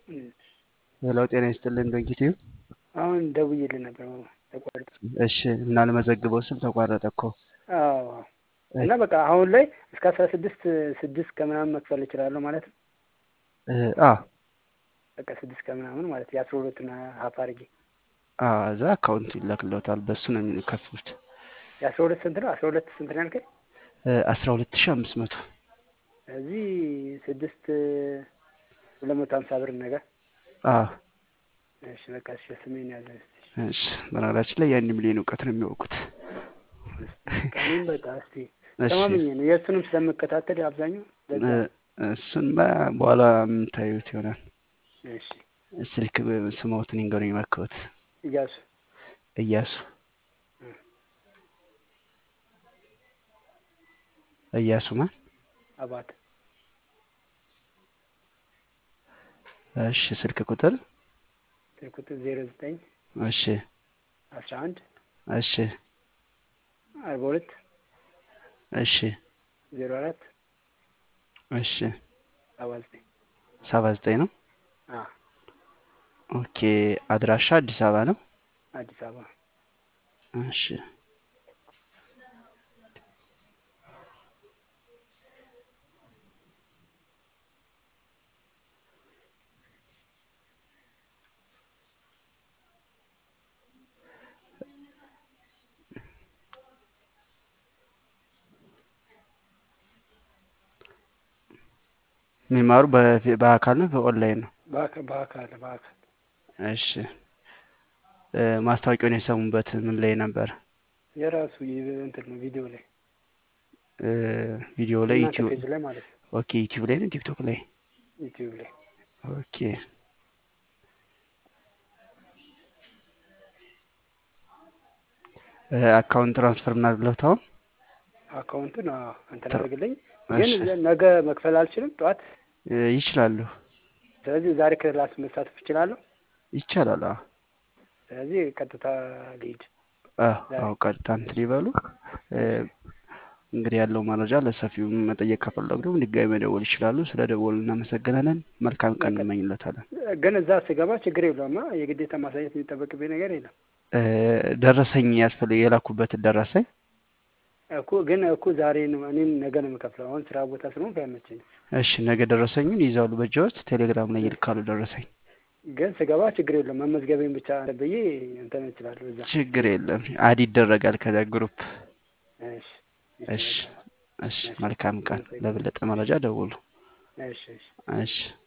ሄሎ ጤና ይስጥልን ዶንኪቲዩ። አሁን ደውዬልህ ነበር ተቋርጦ። እሺ እና ልመዘግበው ስል ተቋረጠ እኮ። አዎ እና በቃ አሁን ላይ እስከ አስራ ስድስት ስድስት ከምናምን መክፈል እችላለሁ ማለት ነው። አ በቃ ስድስት ከምናምን ማለት የአስራ ሁለቱን ሀፍ አድርጌ አ እዛ አካውንት ይላክለታል በሱ ነው የሚከፍሉት። የአስራ ሁለት ስንት ነው? አስራ ሁለት ስንት ነው ያልከኝ? አስራ ሁለት ሺህ አምስት መቶ እዚህ ስድስት ሁለት መቶ ሀምሳ ብር ነገር አ እሺ በቃ እሺ ስሜን ያዘ እሺ በነገራችን ላይ ያን ሚሊዮን እውቀት ነው የሚያውቁት። እኔም በቃ እስቲ እሺ ተማምኜ ነው የእሱንም ስለምከታተል አብዛኛው ለዛ እሱን በኋላ የምታዩት ይሆናል። እሺ ስልክ ስሞትን ይንገሩኝ መክበት እያሱ እያሱ እያሱ ማን? አባት እሺ ስልክ ቁጥር ስልክ ቁጥር ዜሮ ዘጠኝ እሺ አስራ አንድ እሺ አርባ ሁለት እሺ ዜሮ አራት እሺ ሰባ ዘጠኝ ሰባ ዘጠኝ ነው። አ ኦኬ አድራሻ አዲስ አበባ ነው። አዲስ አበባ እሺ የሚማሩ በፊ- በአካል ነው በኦንላይን ነው? በአካ- በአካል በአካል እሺ እ ማስታወቂያውን የሰሙበት ምን ላይ ነበር? የራሱ ይ- እንትን ነው ቪዲዮ ላይ እ ቪዲዮ ላይ እናንተ ዩቲዩብ ፔጅ ላይ ማለት ነው ኦኬ ዩቲዩብ ላይ ነው ቲክቶክ ላይ ዩቲዩብ ላይ ኦኬ እ አካውንት ትራንስፈር ምናምን ብለውታው አካውንቱን አዎ እንትን ትራ- አድርግልኝ ግን እሺ ነገ መክፈል አልችልም ጠዋት እ ይችላሉ ስለዚህ ዛሬ ክላስ መሳተፍ እችላለሁ ይቻላል። አዎ ስለዚህ ቀጥታ ልሂድ አዎ ዛሬ አዎ ቀጥታ እንትን ይበሉ። እ እንግዲህ ያለው መረጃ ለሰፊው መጠየቅ ከፈለጉ ደግሞ ድጋሚ መደወል ይችላሉ። ስለ ደወሉ እናመሰግናለን። መልካም ቀን በቃ እንመኝለታለን። ግን እዛ ስገባ ችግር የለውም አ የግዴታ ማሳየት የሚጠበቅብኝ ነገር የለም እ ደረሰኝ ያስፈልግ የላኩበትን ደረሰኝ እኮ ግን እኮ ዛሬ ነው እኔም ነገ ነው የምከፍለው አሁን ስራ ቦታ ስለሆንኩ አይመቸኝም እሺ ነገ ደረሰኙን ይዛሉ በእጅዎት ቴሌግራም ላይ ይልካሉ ደረሰኝ ግን ስገባ ችግር የለውም መመዝገቤን ብቻ ብዬ እንትን እችላለሁ እዛ ችግር የለም አድ ይደረጋል ከዛ ግሩፕ እሺ እሺ እሺ በቃ እሺ እሺ መልካም ቀን አመሰግናለሁ ለበለጠ መረጃ ደውሉ እሺ እሺ እሺ